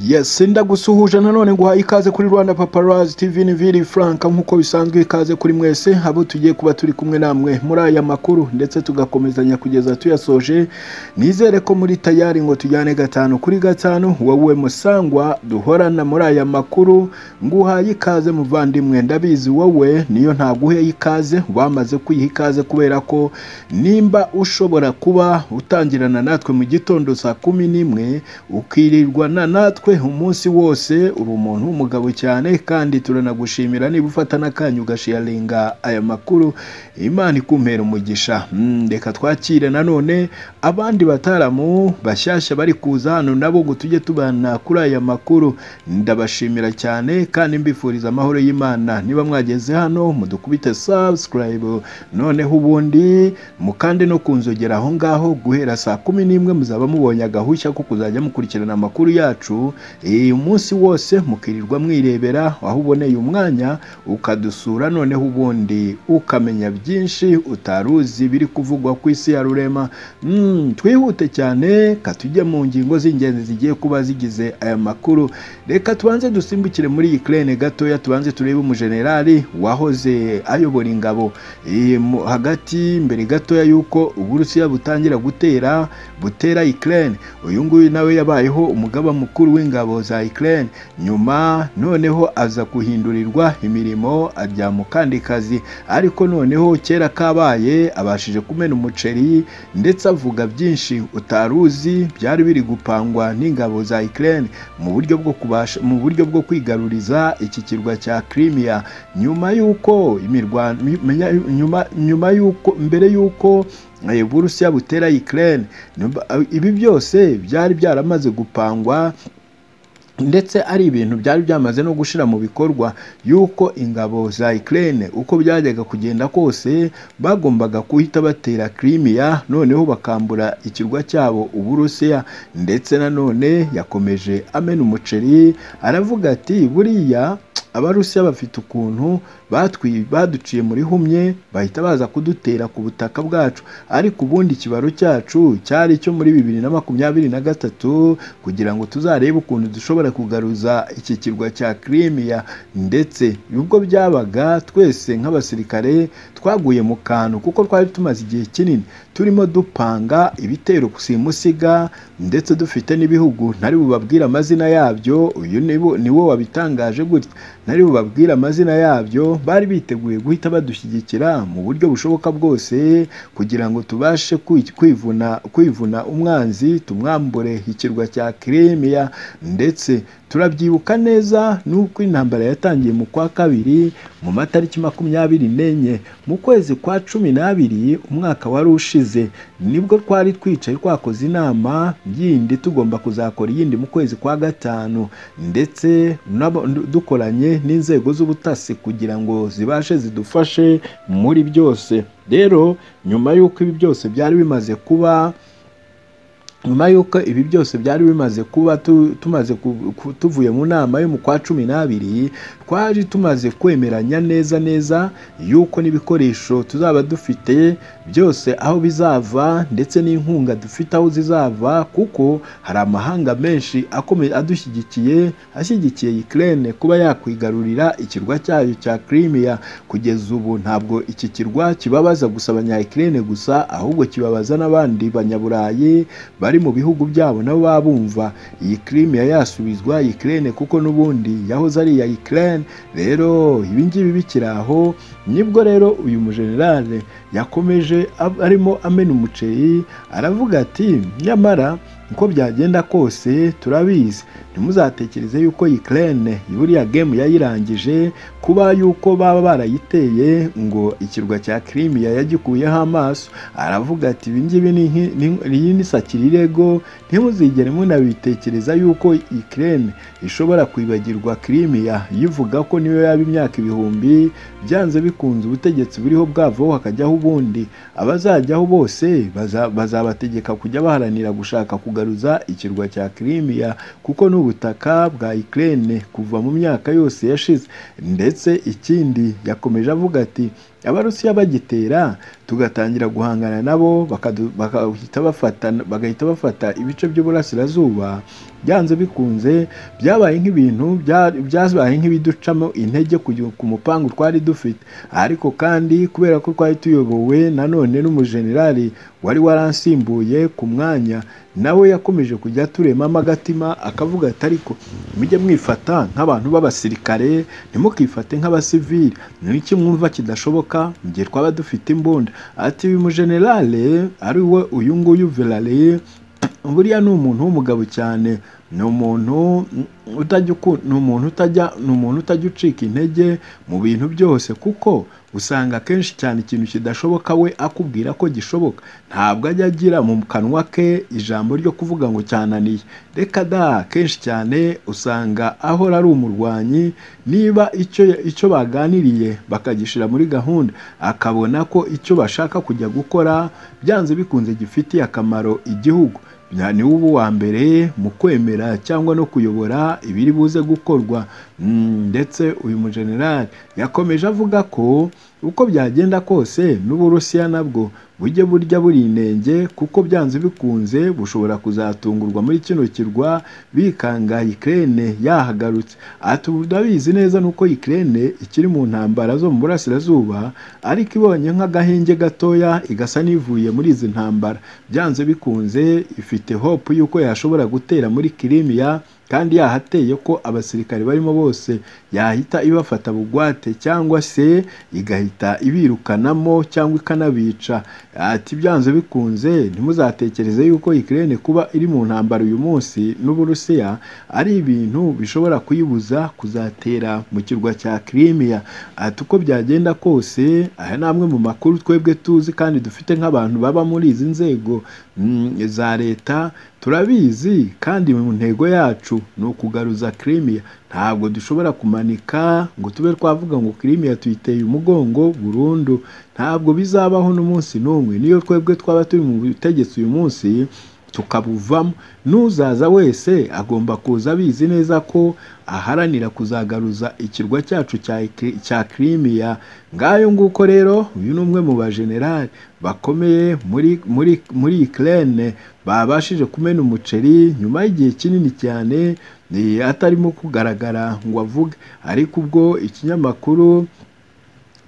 Yes ndagusuhuje nanone nguhaye ikaze kuri Rwanda Paparazzi TV ni Vili Frank nk'uko bisanzwe ikaze kuri mwese abo tugiye kuba turi kumwe namwe muri aya makuru ndetse tugakomezanya kugeza tuyasoje nizere ko muri tayari ngo tujyane gatanu kuri gatanu wowe musangwa duhorana muri aya makuru nguhaye ikaze muvandimwe ndabizi wowe niyo ntaguheye ikaze wamaze kwiha ikaze kubera ko nimba ushobora kuba utangirana natwe mu gitondo saa kumi n'imwe ukirirwana natwe umunsi wose uri umuntu w'umugabo cyane kandi turanagushimira niba ufata n'akanya ugasharinga aya makuru imana ikumpera umugisha Mm, reka twakire nanone abandi bataramu bashyashya bari kuza hano nabo ngo tujye tubana kuri aya makuru ndabashimira cyane kandi mbifuriza amahoro y'imana niba mwageze hano mudukubite subscribe noneho ubundi mukande no kunzogera aho ngaho guhera saa kumi n'imwe muzaba mubonye agahushya ko kuzajya mukurikirana amakuru yacu Eh, umunsi wose mukirirwa mwirebera aho uboneye umwanya ukadusura noneho ubundi ukamenya byinshi utari uzi biri kuvugwa ku isi ya rurema Mm, twihute cyane katujye mu ngingo z'ingenzi zigiye kuba zigize aya makuru reka tubanze dusimbukire muri iyi kerene gatoya tubanze turebe umujenerali wahoze ayobora ingabo Eh, mu- hagati mbere gatoya y'uko uburusiya butangira gutera butera Ukraine uyu nguyu nawe yabayeho umugaba mukuru w'ingabo za Ukraine nyuma noneho aza guhindurirwa imirimo ajya mu kandi kazi ariko noneho kera kabaye abashije kumena umuceri ndetse avuga byinshi utari uzi byari biri gupangwa n'ingabo za Ukraine mu buryo bwo kubasha mu buryo bwo kwigaruriza iki kirwa cya Crimea nyuma y'uko imirwano nyuma nyuma y'uko mbere y'uko eh, Uburusiya butera Ukraine Nyuma- ibi byose byari byaramaze gupangwa ndetse ari ibintu byari byamaze no gushyira mu bikorwa y'uko ingabo za Ukraine uko byajyaga kugenda kose bagombaga guhita batera Crimea noneho bakambura ikirwa cyabo Uburusiya ndetse nanone yakomeje amena umuceri aravuga ati buriya abarusiya bafite ukuntu batwi- baduciye muri humye bahita baza kudutera ku butaka bwacu ariko ubundi ikibaro cyacu cyari icyo muri bibiri na makumyabiri na gatatu kugira ngo tuzarebe ukuntu dushobora kugaruza iki kirwa cya Crimea ndetse ubwo byabaga twese nk'abasirikare twaguye mu kantu kuko twari tumaze igihe kinini turimo dupanga ibitero simusiga ndetse dufite n'ibihugu ntari bubabwire amazina yabyo uyu niwo- niwo wabitangaje gutya ntari bubabwire amazina yabyo bari biteguye guhita badushyigikira mu buryo bushoboka bwose kugira ngo tubashe kwi- kwivuna kwivuna umwanzi tumwambure ikirwa cya Crimea ndetse turabyibuka neza n'uko intambara yatangiye mu kwa kabiri mu matariki makumyabiri n'enye mu kwezi kwa cumi n'abiri umwaka wari ushize nibwo twari twicaye twakoze inama yindi tugomba kuzakora iyindi mu kwezi kwa gatanu ndetse n'abo- dukoranye n'inzego z'ubutasi kugira ngo zibashe zidufashe muri byose rero nyuma y'uko ibi byose byari bimaze kuba nyuma y'uko ibi byose byari bimaze kuba tu- tumaze ku- ku- tuvuye mu nama yo mu kwa cumi n'abiri twari tumaze kwemeranya neza neza y'uko n'ibikoresho tuzaba dufite byose aho bizava ndetse n'inkunga dufite aho zizava kuko hari amahanga menshi akomeye adushyigikiye ashyigikiye Ukraine kuba yakwigarurira ikirwa cyayo cya Crimea kugeza ubu ntabwo iki kirwa kibabaza gusa abanya-Ukraine gusa ahubwo kibabaza n'abandi banyaburayi bari mu bihugu byabo nabo baba bumva iyi Crimea yasubizwa Ukraine kuko n'ubundi yahoze ari iya Ukraine rero ibi ngibi bikiri aho nibwo rero uyu mujenerale yakomeje ab- arimo amena umuceri aravuga ati nyamara uko byagenda kose turabizi ntimuzatekereze yuko Ukraine buriya game yayirangije kuba yuko baba barayiteye ngo ikirwa cya Crimea yagikuyeho amaso aravuga ati ibi ngibi ni nki- ni- iyi ni sakira irego ntimuzigere munabitekereza yuko Ukraine ishobora kwibagirwa Crimea yivuga ko niyo yaba imyaka ibihumbi byanze bikunze ubutegetsi buriho bwavaho hakajyaho ubundi abazajyaho bose baza- bazabategeka kujya baharanira gushaka kugaruza ikirwa cya Crimea kuko n'ubutaka bwa Ukraine kuva mu myaka yose yashize ndetse ikindi yakomeje avuga ati abarusiya bagitera tugatangira guhangana nabo bakadu- bagahita bafata bagahita bafata ibice by'uburasirazuba byanze bikunze byabaye nk'ibintu bya- byabaye nk'ibiducamo intege kujya- ku mupangu twari dufite ariko kandi kubera ko twari tuyobowe nanone n'umujenerali wari waransimbuye ku mwanya nawe yakomeje kujya aturemamo agatima akavuga ati ariko mujye mwifata nk'abantu b'abasirikare ntimukifate nk'abasivili ni iki mwumva kidashoboka mu gihe twaba dufite imbunda ati uyu mujenerale ari we uyu nguyu verale buriya ni umuntu w'umugabo cyane ni umuntu mm, utajya uku- ni umuntu utajya ni umuntu utajya ucika intege mu bintu byose kuko usanga akenshi cyane ikintu kidashoboka we akubwira ko gishoboka ntabwo ajya agira mu kanwa ke ijambo ryo kuvuga ngo cyananiye reka da kenshi cyane usanga ahora ari umurwanyi niba icyo icyo baganiriye bakagishira muri gahunda akabona ko icyo bashaka kujya gukora byanze bikunze gifitiye akamaro igihugu Na- ni ubu wa mbere mu kwemera cyangwa no kuyobora ibiri buze gukorwa Mm, ndetse uyu mujenerali yakomeje avuga ko uko byagenda kose n'uburusiya nabwo bujye burya buri inenge kuko byanze bikunze bushobora kuzatungurwa muri kino kirwa bikanga Ukraine yahagarutse ati ubu ndabizi neza nuko Ukraine ikiri mu ntambara zo mu burasirazuba ariko ibonye nk'agahinge gatoya igasa n'ivuye muri izi ntambara byanze bikunze ifite hope y'uko yashobora gutera muri kirimiya kandi yahateye ko abasirikare barimo bose yahita ibafata bugwate cyangwa se igahita ibirukanamo cyangwa ikanabica ati byanze bikunze ntimuzatekereze yuko Ukraine kuba iri mu ntambara uyu munsi n'Uburusiya ari ibintu bishobora kuyibuza kuzatera mu kirwa cya Crimea ati uko byagenda kose aya ni amwe mu makuru twebwe tuzi kandi dufite nk'abantu baba muri izi nzego mm, za leta turabizi kandi mu ntego yacu ni ukugaruza Crimea ntabwo dushobora kumanika ngo tube twavuga ngo Crimea tuyiteye umugongo burundu ntabwo bizabaho n'umunsi n'umwe niyo twebwe twaba turi mu butegetsi uyu munsi tukabuvamo n'uzaza wese agomba kuza abizi neza ko aharanira kuzagaruza ikirwa cyacu cya Ikri- cya Crimea ngayo nguko rero uyu ni umwe mu bajenerali bakomeye muri muri muri Ukraine babashije kumena umuceri nyuma y'igihe kinini cyane ni atarimo kugaragara ngo avuge ariko ubwo ikinyamakuru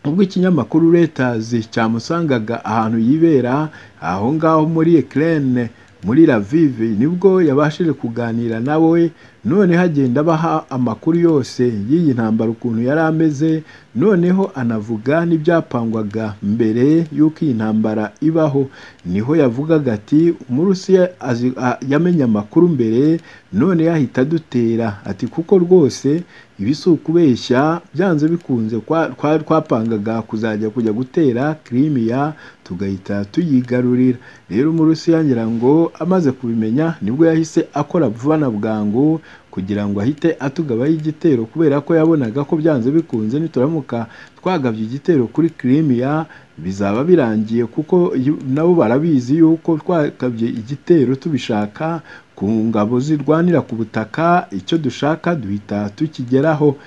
ubwo ikinyamakuru Reuters cyamusangaga ahantu yibera aho ngaho muri Ukraine muri Lviv nibwo yabashije kuganira nawe none hagenda abaha amakuru yose y'iyi ntambara ukuntu yari ameze noneho anavuga n'ibyapangwaga mbere y'uko iyi ntambara ibaho niho yavugaga ati umurusiya azi- a- yamenye amakuru mbere none yahita adutera ati kuko rwose ibi si ukubeshya byanze bikunze kwa- kwa- twapangaga kuzajya kujya gutera kirimiya tugahita tuyigarurira rero umurusiya ngira ngo amaze kubimenya nibwo yahise akora vuba na bwangu kugira ngo ahite atugabaho igitero kubera ko yabonaga ko byanze bikunze nituramuka twagabye igitero kuri kirimiya bizaba birangiye kuko yu- nabo barabizi yuko twagabye igitero tubishaka ku ngabo zirwanira ku butaka icyo dushaka duhita tukigeraho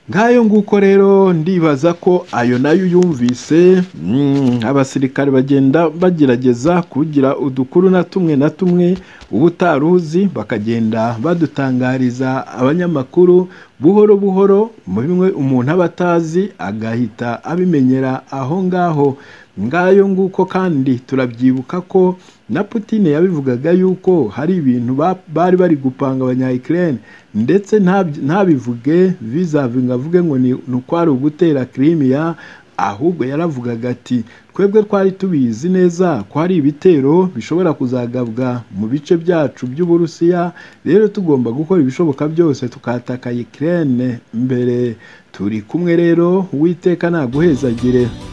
nk'ayo nguko rero ndibaza ko ayo nayo yumvise mm, abasirikare bagenda bagerageza kugira udukuru na tumwe na tumwe uba utaruzi bakagenda badutangariza abanyamakuru buhoro buhoro muri bimwe umuntu aba atazi agahita abimenyera aho ngaho ngayo nguko kandi turabyibuka ko na Putin yabivugaga yuko hari ibintu ba- bari bari gupanga abanya-Ukraine ndetse ntabyi- ntabivuge bizave ngo avuge ngo ni ni ukwari ugutera Crimea ahubwo yaravugaga ati twebwe twari tubizi neza ko hari ibitero bishobora kuzagabwa mu bice byacu by'uburusiya rero tugomba gukora ibishoboka byose tukataka Ukraine mbere turi kumwe rero uwiteka naguhezagire